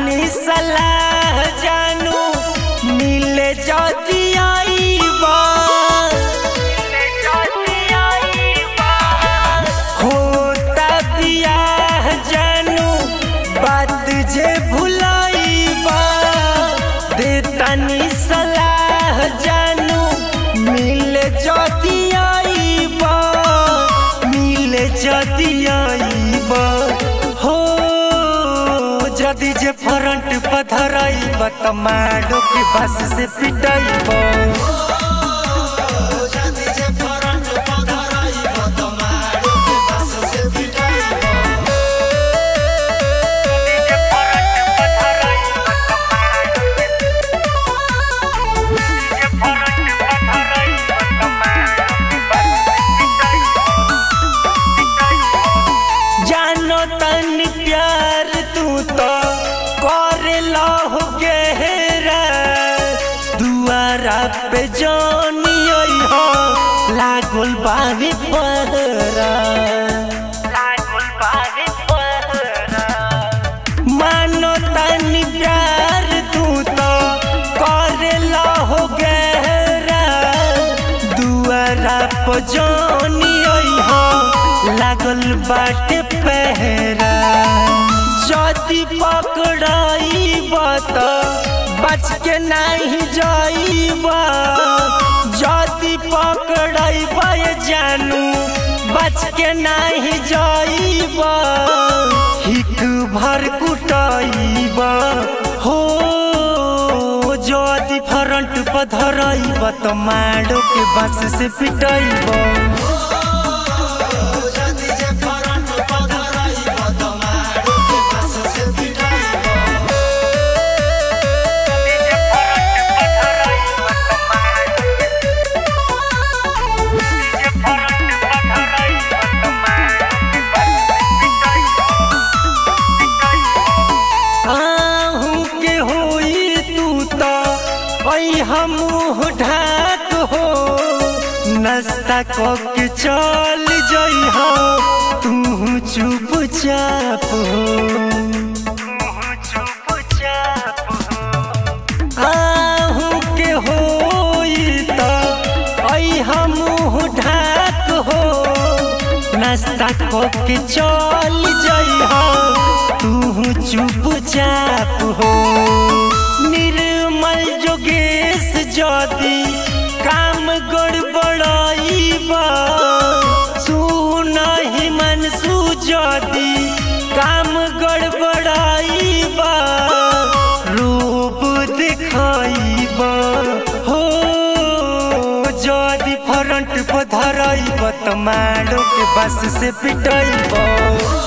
तनी सलाह जानू मिले जदी आईबा होता बियाह जानू बात जे भुलाईबा दे तनी सलाह जानू मिले जदी आईबा मिले जदी आईबा हो जदी जे फ्रंट पधराईबा त माडो के बस से पिटाईबा जानो तन प्यार तू तो करे लहो गहरा दुआरा पे जानी हो लागल बावी पहरा मानो तन प्यार तू तो करे लहो गहरा दुआरा पे जानी हो लागल बाटे पहरा जदी पकड़ाईबा त बच के नहीं जाईबा जदी पकड़ाईबा ये जानू बच के नहीं जाईबा हिक भर कुटाईबा हो जदी फ्रंट पर धराईबा त माडो के बस से पिटाईबा आहू के होई तू तो ऐ हमूह ढाक हो नाश्ता क के चल जई हो तू चुपचाप हो आहू के होई तो ऐ हमूह ढाक हो नाश्ता क के चल जई हो तू चुपचाप हो निर्मल जोगेश जदी काम गड़बड़ाईबा सुन ही मन जदी काम गड़बड़ाईबा रूप दिखाईबा हो जदी फ्रंट पर धराईबा त माडो के बस से पिटाईबा